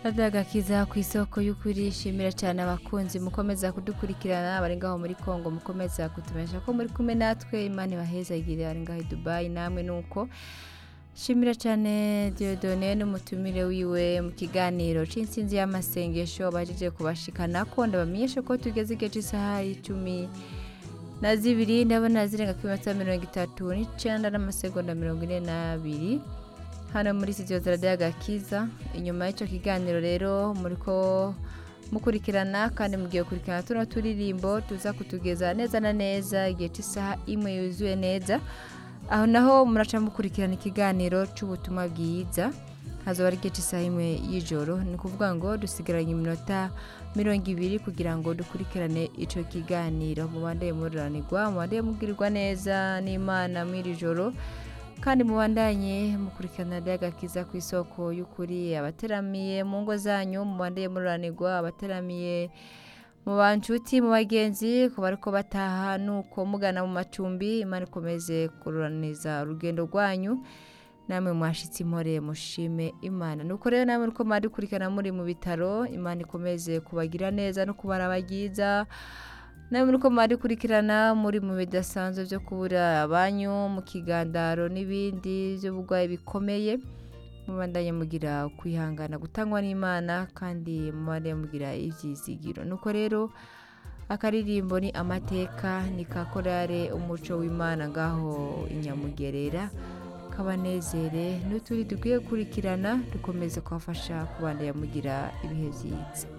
agakiza ku isoko y'ukuri shimira cyane abakunzi mukomeza kudukurikirana abari ngaho muri Kongo mukomeza kutumenyesha ko muri kumwe natwe Imana ibahezagire abari ngaho i Dubai namwe nuko shimira cyane Dieudonne n'umutumire wiwe mu kiganiro c'insinzi y'amasengesho bajije kubashikana ko ndabamenyesha ko tugeze igihe cy'isaha y'icumi na zibiri ndabona zirenga ku minota mirongo itatu n'icenda n'amasegonda mirongo ine n'abiri hano muri studio za radiyo agakiza inyuma y'icyo kiganiro rero muriko mukurikirana kandi mugiye gukurikirana tuno turirimbo tuza kutugeza neza na neza igihe cy'isaha imwe yuzuye neza aho naho muraca mukurikirana ikiganiro cy'ubutumwa bwiza hazoba ari igihe cy'isaha imwe y'ijoro ni ukuvuga ngo dusigaranye iminota mirongo ibiri kugira ngo dukurikirane icyo kiganiro mubandeye mururanirwa mubandeye mubwirirwa neza n'imana mw'iri joro kandi mubandanye mukurikirana agakiza ku isoko y'ukuri abateramiye mu ngo zanyu mubandeye mururanirwa abateramiye mu banshuti mu bagenzi ku bariko bataha nuko mugana mu macumbi imana ikomeze kururaniza urugendo rwanyu namwe mwashitse impore mushime imana nuko rero namwe uko mwadukurikirana muri mu bitaro imana ikomeze kubagira neza no kubaraba byiza nawe muri ko mwadukurikirana muri mu bidasanzwe byo kubura abanyu mu kigandaro n'ibindi by'uburwayi bikomeye mubandanye mugira kwihangana gutangwa n'imana kandi mubandanye mugira ibyizigiro nuko rero akaririmbo ni amateka ni ka korale umuco w'imana ngaho inyamugerera kabanezere n'uturi dukwiye gukurikirana dukomeze kubafasha kubandanya mugira ibihe byiza